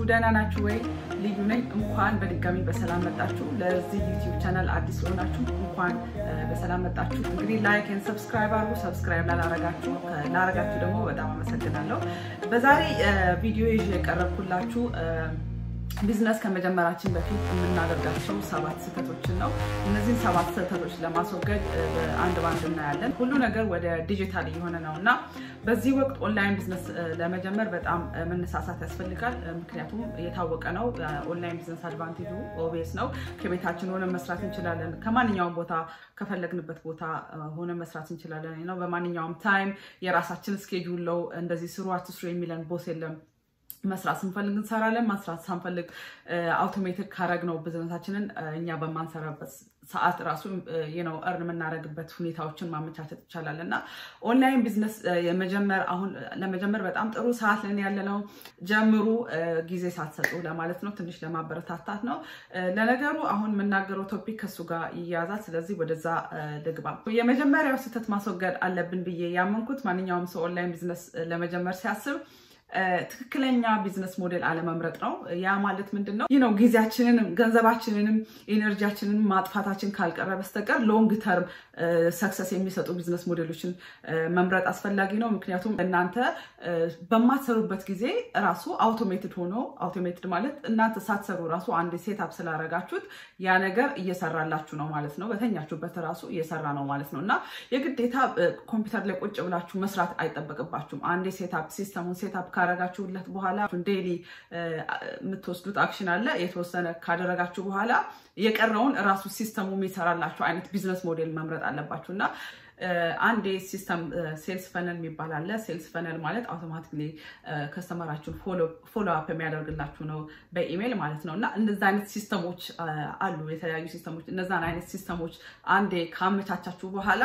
ደህና ናችሁ ወይ? ልዩ ነኝ። እንኳን በድጋሚ በሰላም መጣችሁ። ለዚህ ዩቲዩብ ቻናል አዲስ የሆናችሁ እንኳን በሰላም መጣችሁ። እንግዲህ ላይክ ኤንድ ሰብስክራይብ አድርጉ። ሰብስክራይብ ላላረጋችሁ ላረጋችሁ ደግሞ በጣም አመሰግናለሁ። በዛሬ ቪዲዮ ይዤ የቀረብኩላችሁ ቢዝነስ ከመጀመራችን በፊት የምናደርጋቸው ሰባት ስህተቶችን ነው። እነዚህን ሰባት ስህተቶች ለማስወገድ አንድ ባንድ እናያለን። ሁሉ ነገር ወደ ዲጂታል እየሆነ ነው እና በዚህ ወቅት ኦንላይን ቢዝነስ ለመጀመር በጣም መነሳሳት ያስፈልጋል። ምክንያቱም የታወቀ ነው። ኦንላይን ቢዝነስ አድቫንቴጁ ኦቤስ ነው። ከቤታችን ሆነ መስራት እንችላለን። ከማንኛውም ቦታ ከፈለግንበት ቦታ ሆነ መስራት እንችላለን ነው። በማንኛውም ታይም የራሳችን ስኬጁል ለው እንደዚህ ስሩ አትስሩ የሚለን ቦስ የለም። መስራት ስንፈልግ እንሰራለን። መስራት ሳንፈልግ አውቶሜቲክ ካረግ ነው ብዝነሳችንን እኛ በማንሰራበት ሰዓት ራሱ ነው እርን የምናደርግበት ሁኔታዎችን ማመቻቸት ይቻላል እና ኦንላይን ቢዝነስ የመጀመር አሁን ለመጀመር በጣም ጥሩ ሰዓት ለን ያለ ነው። ጀምሩ፣ ጊዜ ሳትሰጡ ለማለት ነው። ትንሽ ለማበረታታት ነው። ለነገሩ አሁን የምናገረው ቶፒክ ከሱ ጋር ይያዛል። ስለዚህ ወደዛ ልግባ። የመጀመሪያው ስህተት ማስወገድ አለብን ብዬ ያመንኩት ማንኛውም ሰው ኦንላይን ቢዝነስ ለመጀመር ሲያስብ ትክክለኛ ቢዝነስ ሞዴል አለመምረጥ ነው። ያ ማለት ምንድን ነው? ይህ ነው ጊዜያችንንም ገንዘባችንንም ኤነርጂያችንን ማጥፋታችን ካልቀረ በስተቀር ሎንግ ተርም ሰክሰስ የሚሰጡ ቢዝነስ ሞዴሎችን መምረጥ አስፈላጊ ነው። ምክንያቱም እናንተ በማትሰሩበት ጊዜ ራሱ አውቶሜትድ ሆኖ አውቶሜትድ ማለት እናንተ ሳትሰሩ ራሱ አንድ ሴታፕ ስላረጋችሁት ያ ነገር እየሰራላችሁ ነው ማለት ነው። በተኛችሁበት ራሱ እየሰራ ነው ማለት ነው እና የግዴታ ኮምፒውተር ላይ ቁጭ ብላችሁ መስራት አይጠበቅባችሁም። አንድ ሴታፕ ሲስተሙን ሴታፕ ካረጋችሁለት በኋላ ዴይሊ የምትወስዱት አክሽን አለ። የተወሰነ ካደረጋችሁ በኋላ የቀረውን እራሱ ሲስተሙ የሚሰራላችሁ አይነት ቢዝነስ ሞዴል መምረጥ አለባችሁ እና አንድ ሲስተም ሴልስ ፈነል የሚባል አለ። ሴልስ ፈነል ማለት አውቶማቲክሊ ከስተመራችሁን ፎሎ አፕ የሚያደርግላችሁ ነው በኢሜይል ማለት ነው እና እንደዚ አይነት ሲስተሞች አሉ፣ የተለያዩ ሲስተሞች። እነዛን አይነት ሲስተሞች አንዴ ካመቻቻችሁ በኋላ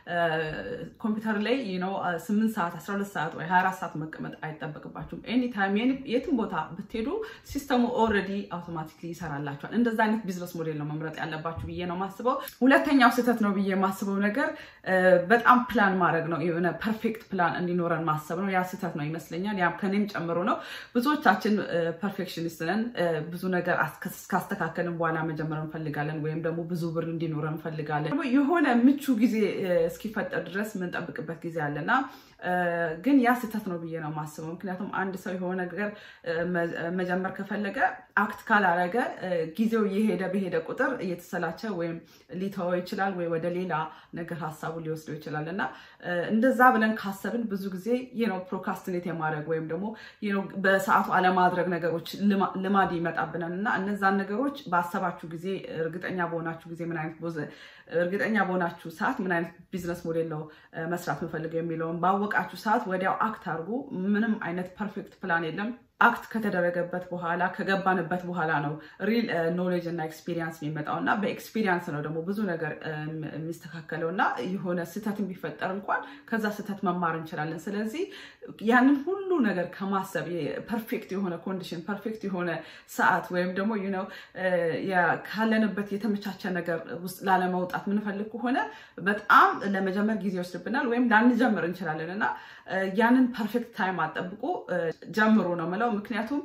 ኮምፒውተር ላይ ነው ስምንት ሰዓት አስራ ሁለት ሰዓት ወይ ሀያ አራት ሰዓት መቀመጥ አይጠበቅባችሁም። ኤኒታይም የትም ቦታ ብትሄዱ ሲስተሙ ኦልሬዲ አውቶማቲክሊ ይሰራላችኋል። እንደዛ አይነት ቢዝነስ ሞዴል ነው መምረጥ ያለባችሁ ብዬ ነው ማስበው። ሁለተኛው ስህተት ነው ብዬ የማስበው ነገር በጣም ፕላን ማድረግ ነው። የሆነ ፐርፌክት ፕላን እንዲኖረን ማሰብ ነው። ያ ስህተት ነው ይመስለኛል። ያም ከኔም ጨምሮ ነው። ብዙዎቻችን ፐርፌክሽኒስት ነን። ብዙ ነገር ካስተካከልን በኋላ መጀመር እንፈልጋለን፣ ወይም ደግሞ ብዙ ብር እንዲኖረን እንፈልጋለን። የሆነ ምቹ ጊዜ እስኪፈጠር ድረስ የምንጠብቅበት ጊዜ አለና ግን ያ ስህተት ነው ብዬ ነው የማስበው። ምክንያቱም አንድ ሰው የሆነ ነገር መጀመር ከፈለገ አክት ካላረገ ጊዜው እየሄደ በሄደ ቁጥር እየተሰላቸ ወይም ሊተወው ይችላል ወይ ወደ ሌላ ነገር ሀሳቡ ሊወስደው ይችላል እና እንደዛ ብለን ካሰብን ብዙ ጊዜ ነው ፕሮካስትኔት የማድረግ ወይም ደግሞ በሰዓቱ አለማድረግ ነገሮች ልማድ ይመጣብናል እና እነዛን ነገሮች ባሰባችሁ ጊዜ እርግጠኛ በሆናችሁ ጊዜ ምን አይነት እርግጠኛ በሆናችሁ ሰዓት ምን አይነት ቢዝነስ ሞዴል ነው መስራት የምፈልገው የሚለውን ባወቃችሁ ሰዓት ወዲያው አክት አድርጉ። ምንም አይነት ፐርፌክት ፕላን የለም። አክት ከተደረገበት በኋላ ከገባንበት በኋላ ነው ሪል ኖሌጅ እና ኤክስፒሪየንስ የሚመጣው እና በኤክስፒሪየንስ ነው ደግሞ ብዙ ነገር የሚስተካከለው እና የሆነ ስህተት ቢፈጠር እንኳን ከዛ ስህተት መማር እንችላለን። ስለዚህ ያንን ሁሉ ነገር ከማሰብ ፐርፌክት የሆነ ኮንዲሽን ፐርፌክት የሆነ ሰዓት ወይም ደግሞ ነው ካለንበት የተመቻቸ ነገር ውስጥ ላለመውጣት ምንፈልግ ከሆነ በጣም ለመጀመር ጊዜ ይወስድብናል ወይም ላንጀምር እንችላለን እና ያንን ፐርፌክት ታይም አጠብቁ ጀምሩ ነው የምለው። ምክንያቱም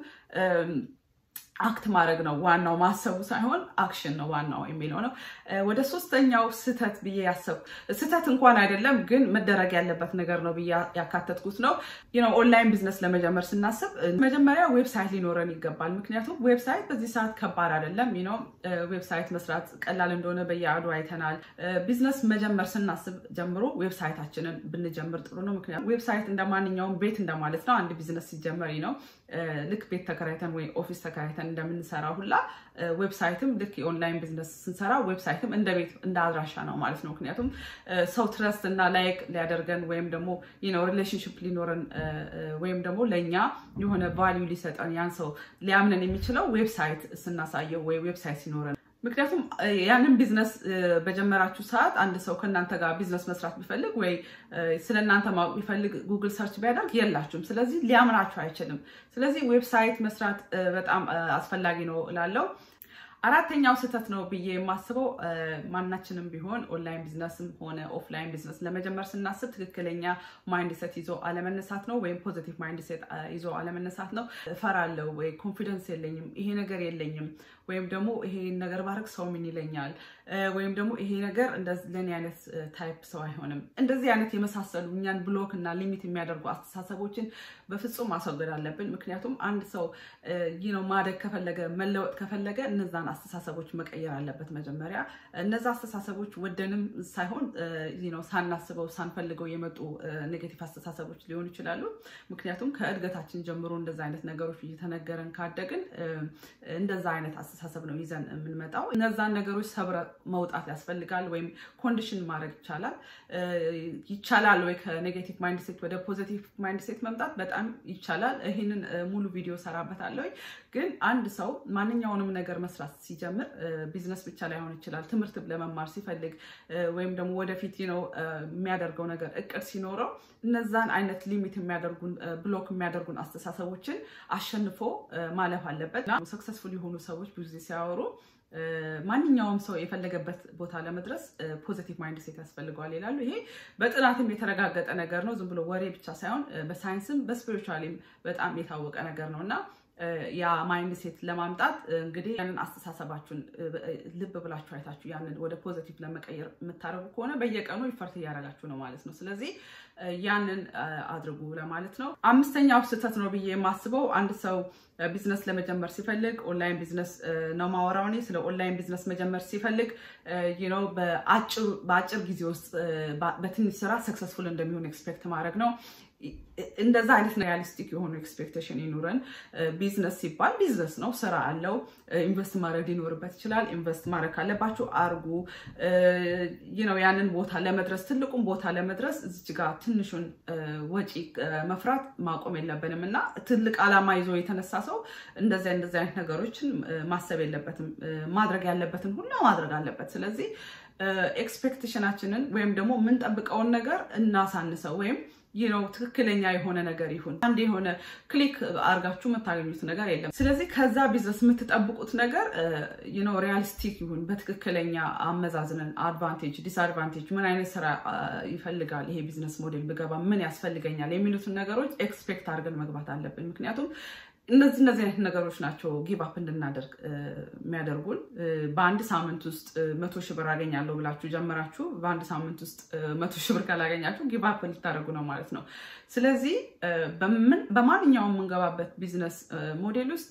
አክት ማድረግ ነው ዋናው፣ ማሰቡ ሳይሆን አክሽን ነው ዋናው የሚለው ነው። ወደ ሶስተኛው ስህተት ብዬ ያሰብኩ ስህተት እንኳን አይደለም ግን መደረግ ያለበት ነገር ነው ብዬ ያካተትኩት ነው። ኦንላይን ቢዝነስ ለመጀመር ስናስብ መጀመሪያ ዌብሳይት ሊኖረን ይገባል። ምክንያቱም ዌብሳይት በዚህ ሰዓት ከባድ አይደለም። ዌብሳይት መስራት ቀላል እንደሆነ በየአዱ አይተናል። ቢዝነስ መጀመር ስናስብ ጀምሮ ዌብሳይታችንን ብንጀምር ጥሩ ነው። ምክንያቱም ዌብሳይት እንደማንኛውም ቤት እንደማለት ነው። አንድ ቢዝነስ ሲጀመር ነው ልክ ቤት ተከራይተን ወይ ኦፊስ ተከራይተን እንደምንሰራ ሁላ ዌብሳይትም ልክ የኦንላይን ቢዝነስ ስንሰራ ዌብሳይትም እንደ ቤት እንደ አድራሻ ነው ማለት ነው። ምክንያቱም ሰው ትረስት እና ላይክ ሊያደርገን ወይም ደግሞ ሪሌሽንሽፕ ሊኖረን ወይም ደግሞ ለእኛ የሆነ ቫሊዩ ሊሰጠን ያን ሰው ሊያምነን የሚችለው ዌብሳይት ስናሳየው ወይ ዌብሳይት ሲኖረን ምክንያቱም ያንን ቢዝነስ በጀመራችሁ ሰዓት አንድ ሰው ከእናንተ ጋር ቢዝነስ መስራት ቢፈልግ ወይ ስለ እናንተ ማወቅ ቢፈልግ ጉግል ሰርች ቢያደርግ የላችሁም። ስለዚህ ሊያምናችሁ አይችልም። ስለዚህ ዌብሳይት መስራት በጣም አስፈላጊ ነው እላለሁ። አራተኛው ስህተት ነው ብዬ የማስበው ማናችንም ቢሆን ኦንላይን ቢዝነስም ሆነ ኦፍላይን ቢዝነስ ለመጀመር ስናስብ ትክክለኛ ማይንድሴት ይዞ አለመነሳት ነው፣ ወይም ፖዚቲቭ ማይንድሴት ይዞ አለመነሳት ነው። እፈራለሁ ወይ ኮንፊደንስ የለኝም፣ ይሄ ነገር የለኝም፣ ወይም ደግሞ ይሄ ነገር ባረግ ሰው ምን ይለኛል፣ ወይም ደግሞ ይሄ ነገር ለእኔ አይነት ታይፕ ሰው አይሆንም። እንደዚህ አይነት የመሳሰሉ እኛን ብሎክ እና ሊሚት የሚያደርጉ አስተሳሰቦችን በፍጹም ማስወገድ አለብን። ምክንያቱም አንድ ሰው ነው ማደግ ከፈለገ መለወጥ ከፈለገ እነዛን አስተሳሰቦች መቀየር አለበት። መጀመሪያ እነዛ አስተሳሰቦች ወደንም ሳይሆን ነው ሳናስበው ሳንፈልገው የመጡ ኔጌቲቭ አስተሳሰቦች ሊሆኑ ይችላሉ። ምክንያቱም ከእድገታችን ጀምሮ እንደዛ አይነት ነገሮች እየተነገረን ካደግን እንደዛ አይነት አስተሳሰብ ነው ይዘን የምንመጣው። እነዛን ነገሮች ሰብረ መውጣት ያስፈልጋል። ወይም ኮንዲሽን ማድረግ ይቻላል። ይቻላል ወይ ከኔጌቲቭ ማይንድሴት ወደ ፖዚቲቭ ማይንድሴት መምጣት በጣም ይቻላል። ይህንን ሙሉ ቪዲዮ ሰራበታለሁ። ግን አንድ ሰው ማንኛውንም ነገር መስራት ሲጀምር ቢዝነስ ብቻ ላይሆን ይችላል። ትምህርት ለመማር ሲፈልግ ወይም ደግሞ ወደፊት ነው የሚያደርገው ነገር እቅድ ሲኖረው እነዛን አይነት ሊሚት የሚያደርጉን ብሎክ የሚያደርጉን አስተሳሰቦችን አሸንፎ ማለፍ አለበት። ሰክሰስፉል የሆኑ ሰዎች ብዙ ጊዜ ሲያወሩ ማንኛውም ሰው የፈለገበት ቦታ ለመድረስ ፖዚቲቭ ማይንድ ሴት ያስፈልገዋል ይላሉ። ይሄ በጥናትም የተረጋገጠ ነገር ነው። ዝም ብሎ ወሬ ብቻ ሳይሆን በሳይንስም በስፒሪቹዋሊም በጣም የታወቀ ነገር ነው እና ያ ማይንድ ሴት ለማምጣት እንግዲህ ያንን አስተሳሰባችሁን ልብ ብላችሁ አይታችሁ ያንን ወደ ፖዚቲቭ ለመቀየር የምታደርጉ ከሆነ በየቀኑ ይፈርት እያደረጋችሁ ነው ማለት ነው። ስለዚህ ያንን አድርጉ ለማለት ነው። አምስተኛው ስህተት ነው ብዬ የማስበው አንድ ሰው ቢዝነስ ለመጀመር ሲፈልግ ኦንላይን ቢዝነስ ነው ማወራው እኔ ስለ ኦንላይን ቢዝነስ መጀመር ሲፈልግ ነው በአጭር ጊዜ ውስጥ በትንሽ ስራ ሰክሰስፉል እንደሚሆን ኤክስፔክት ማድረግ ነው። እንደዛ አይነት ሪያሊስቲክ የሆኑ ኤክስፔክቴሽን ይኑረን። ቢዝነስ ሲባል ቢዝነስ ነው፣ ስራ አለው። ኢንቨስት ማድረግ ሊኖርበት ይችላል። ኢንቨስት ማድረግ ካለባችሁ አርጉ። ነው ያንን ቦታ ለመድረስ ትልቁን ቦታ ለመድረስ እዚች ጋር ትንሹን ወጪ መፍራት ማቆም የለብንም እና ትልቅ ዓላማ ይዞ የተነሳ ሰው እንደዚያ እንደዚህ አይነት ነገሮችን ማሰብ የለበትም። ማድረግ ያለበትን ሁሉ ማድረግ አለበት። ስለዚህ ኤክስፔክቴሽናችንን ወይም ደግሞ የምንጠብቀውን ነገር እናሳንሰው ወይም ይህ ነው ትክክለኛ የሆነ ነገር ይሁን አንድ የሆነ ክሊክ አድርጋችሁ የምታገኙት ነገር የለም። ስለዚህ ከዛ ቢዝነስ የምትጠብቁት ነገር ነው ሪያሊስቲክ ይሁን፣ በትክክለኛ አመዛዝነን አድቫንቴጅ፣ ዲስአድቫንቴጅ፣ ምን አይነት ስራ ይፈልጋል ይሄ ቢዝነስ ሞዴል ብገባ ምን ያስፈልገኛል የሚሉትን ነገሮች ኤክስፔክት አድርገን መግባት አለብን። ምክንያቱም እነዚህ እነዚህ አይነት ነገሮች ናቸው ጊቭ አፕ እንድናደርግ የሚያደርጉን። በአንድ ሳምንት ውስጥ መቶ ሺህ ብር አገኛለሁ ብላችሁ ጀምራችሁ በአንድ ሳምንት ውስጥ መቶ ሺህ ብር ካላገኛችሁ ጊቭ አፕ ልታደርጉ ነው ማለት ነው። ስለዚህ በማንኛውም የምንገባበት ቢዝነስ ሞዴል ውስጥ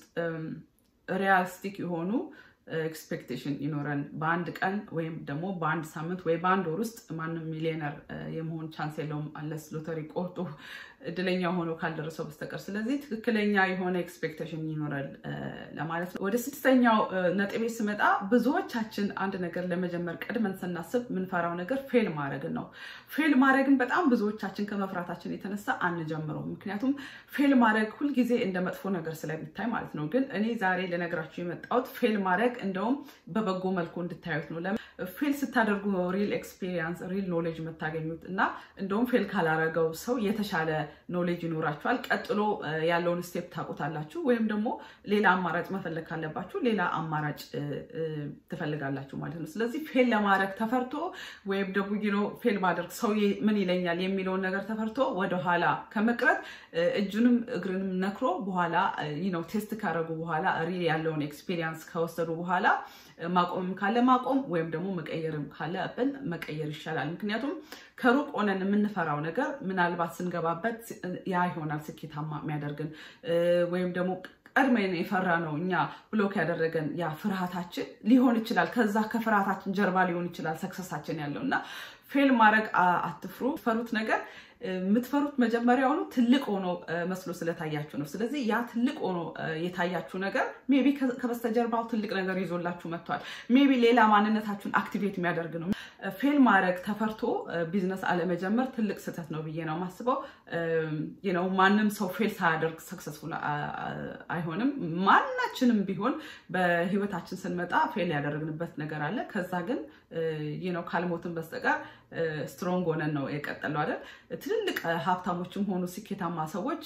ሪያሊስቲክ የሆኑ ኤክስፔክቴሽን ይኖረን። በአንድ ቀን ወይም ደግሞ በአንድ ሳምንት ወይ በአንድ ወር ውስጥ ማንም ሚሊዮነር የመሆን ቻንስ የለውም አለስ ሎተሪ ቆርጦ እድለኛ ሆኖ ካልደረሰው በስተቀር። ስለዚህ ትክክለኛ የሆነ ኤክስፔክቴሽን ይኖራል ለማለት ነው። ወደ ስድስተኛው ነጥቤ ስመጣ ብዙዎቻችን አንድ ነገር ለመጀመር ቀድመን ስናስብ የምንፈራው ነገር ፌል ማድረግን ነው። ፌል ማድረግን በጣም ብዙዎቻችን ከመፍራታችን የተነሳ አንጀምረውም። ምክንያቱም ፌል ማድረግ ሁልጊዜ እንደ መጥፎ ነገር ስለሚታይ ማለት ነው። ግን እኔ ዛሬ ልነግራችሁ የመጣሁት ፌል ማድረግ እንደውም በበጎ መልኩ እንድታዩት ነው። ፌል ስታደርጉ ነው ሪል ኤክስፒሪየንስ ሪል ኖሌጅ የምታገኙት እና እንደውም ፌል ካላረገው ሰው የተሻለ ኖሌጅ ይኖራችኋል። ቀጥሎ ያለውን ስቴፕ ታውቁታላችሁ። ወይም ደግሞ ሌላ አማራጭ መፈለግ ካለባችሁ ሌላ አማራጭ ትፈልጋላችሁ ማለት ነው። ስለዚህ ፌል ለማድረግ ተፈርቶ ወይም ደግሞ ፌል ማድረግ ሰው ምን ይለኛል የሚለውን ነገር ተፈርቶ ወደኋላ ከመቅረት እጁንም እግርንም ነክሮ በኋላ ነው ቴስት ካደረጉ በኋላ ሪል ያለውን ኤክስፒሪየንስ ከወሰዱ በኋላ ማቆምም ካለ ማቆም ወይም ደግሞ መቀየርም ካለ ብን መቀየር ይሻላል። ምክንያቱም ከሩቅ ሆነን የምንፈራው ነገር ምናልባት ስንገባበት ያ ይሆናል ስኬታማ የሚያደርግን ወይም ደግሞ ቀድመን የፈራ ነው እኛ ብሎክ ያደረገን ያ ፍርሃታችን ሊሆን ይችላል። ከዛ ከፍርሃታችን ጀርባ ሊሆን ይችላል ሰክሰሳችን ያለው እና ፌል ማድረግ አትፍሩ። ፈሩት ነገር የምትፈሩት መጀመሪያውኑ ትልቅ ሆኖ መስሎ ስለታያችሁ ነው። ስለዚህ ያ ትልቅ ሆኖ የታያችሁ ነገር ሜቢ ከበስተጀርባው ትልቅ ነገር ይዞላችሁ መጥቷል። ሜቢ ሌላ ማንነታችሁን አክቲቬት የሚያደርግ ነው። ፌል ማድረግ ተፈርቶ ቢዝነስ አለመጀመር ትልቅ ስህተት ነው ብዬ ነው የማስበው። ነው ማንም ሰው ፌል ሳያደርግ ሰክሰስፉል አይሆንም። ማናችንም ቢሆን በህይወታችን ስንመጣ ፌል ያደረግንበት ነገር አለ። ከዛ ግን ነው ካልሞትን በስተቀር ስትሮንግ ሆነን ነው የቀጠለው አይደል? ትልልቅ ሀብታሞችም ሆኑ ስኬታማ ሰዎች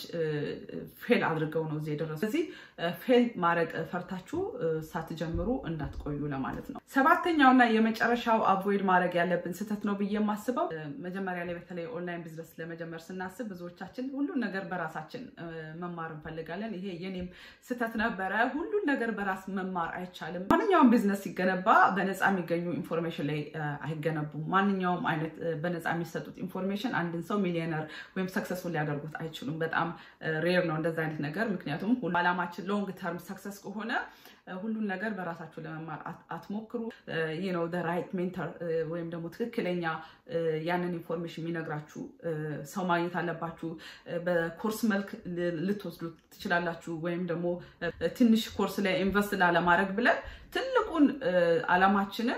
ፌል አድርገው ነው እዚህ የደረሱ። ስለዚህ ፌል ማድረግ ፈርታችሁ ሳትጀምሩ እንዳትቆዩ ለማለት ነው። ሰባተኛውና የመጨረሻው አቮይድ ማድረግ ያለብን ስህተት ነው ብዬ የማስበው መጀመሪያ ላይ በተለይ ኦንላይን ቢዝነስ ለመጀመር ስናስብ ብዙዎቻችን ሁሉን ነገር በራሳችን መማር እንፈልጋለን። ይሄ የኔም ስህተት ነበረ። ሁሉን ነገር በራስ መማር አይቻልም። ማንኛውም ቢዝነስ ሲገነባ በነፃ የሚገኙ ኢንፎርሜሽን ላይ አይገነቡም። ማንኛውም አይነት በነፃ የሚሰጡት ኢንፎርሜሽን አንድን ሰው ሚሊዮነር ወይም ሰክሰስፉል ሊያደርጉት አይችሉም። በጣም ሬር ነው እንደዚ አይነት ነገር። ምክንያቱም አላማችን ሎንግ ተርም ሰክሰስ ከሆነ ሁሉን ነገር በራሳችሁ ለመማር አትሞክሩ። ነው ራይት ሜንተር ወይም ደግሞ ትክክለኛ ያንን ኢንፎርሜሽን የሚነግራችሁ ሰው ማግኘት አለባችሁ። በኮርስ መልክ ልትወስዱ ትችላላችሁ። ወይም ደግሞ ትንሽ ኮርስ ላይ ኢንቨስት ላለማድረግ ብለን ትልቁን አላማችንን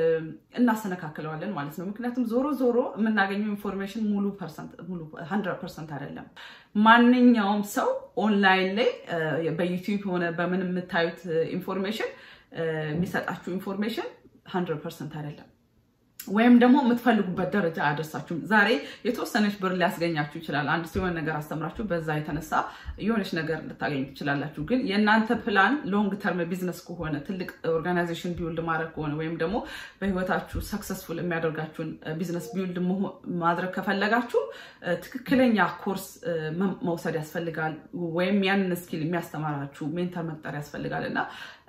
እናሰነካክለዋለን ማለት ነው። ምክንያቱም ዞሮ ዞሮ የምናገኘው ኢንፎርሜሽን ሙሉ ሀንድረድ ፐርሰንት አይደለም። ማንኛውም ሰው ኦንላይን ላይ በዩቲዩብ ሆነ በምን የምታዩት ኢንፎርሜሽን የሚሰጣችሁ ኢንፎርሜሽን ሀንድረድ ፐርሰንት አይደለም። ወይም ደግሞ የምትፈልጉበት ደረጃ አያደርሳችሁም። ዛሬ የተወሰነች ብር ሊያስገኛችሁ ይችላል። አንድ ሲሆን ነገር አስተምራችሁ በዛ የተነሳ የሆነች ነገር ልታገኙ ትችላላችሁ። ግን የእናንተ ፕላን ሎንግ ተርም ቢዝነስ ከሆነ ትልቅ ኦርጋናይዜሽን ቢውልድ ማድረግ ከሆነ ወይም ደግሞ በህይወታችሁ ሰክሰስፉል የሚያደርጋችሁን ቢዝነስ ቢውልድ ማድረግ ከፈለጋችሁ ትክክለኛ ኮርስ መውሰድ ያስፈልጋል። ወይም ያንን ስኪል የሚያስተማራችሁ ሜንተር መቅጠር ያስፈልጋል እና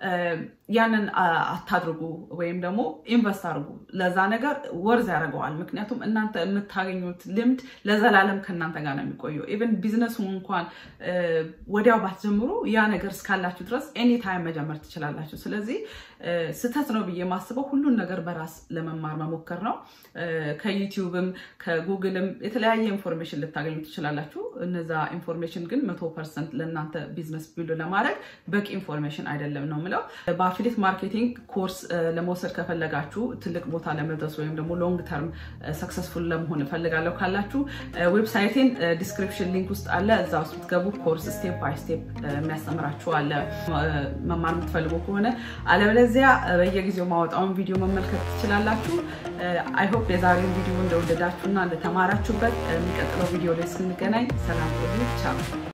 ያንን አታድርጉ ወይም ደግሞ ኢንቨስት አድርጉ። ለዛ ነገር ወርዝ ያደርገዋል። ምክንያቱም እናንተ የምታገኙት ልምድ ለዘላለም ከእናንተ ጋር ነው የሚቆየው። ኢቨን ቢዝነሱ እንኳን ወዲያው ባትጀምሩ ያ ነገር እስካላችሁ ድረስ ኤኒ ታይም መጀመር ትችላላችሁ። ስለዚህ ስህተት ነው ብዬ የማስበው ሁሉን ነገር በራስ ለመማር መሞከር ነው። ከዩቲዩብም ከጉግልም የተለያየ ኢንፎርሜሽን ልታገኙ ትችላላችሁ። እነዛ ኢንፎርሜሽን ግን መቶ ፐርሰንት ለእናንተ ቢዝነስ ቢልድ ለማድረግ በቂ ኢንፎርሜሽን አይደለም ነው የምለው። በአፊሊት ማርኬቲንግ ኮርስ ለመውሰድ ከፈለጋችሁ ትልቅ ቦታ ለመድረስ ወይም ደግሞ ሎንግ ተርም ሰክሰስፉል ለመሆን እፈልጋለሁ ካላችሁ ዌብሳይቴን ዲስክሪፕሽን ሊንክ ውስጥ አለ። እዛ ውስጥ ብትገቡ ኮርስ ስቴፕ ባይ ስቴፕ የሚያስተምራችሁ አለ መማር የምትፈልጉ ከሆነ አለበለዚያ በየጊዜው ማወጣውን ቪዲዮ መመልከት ትችላላችሁ። አይሆፕ የዛሬውን ቪዲዮ እንደወደዳችሁና እንደተማራችሁበት የሚቀጥለው ቪዲዮ ላይ ስንገናኝ ሰላም ቆዩ። ቻው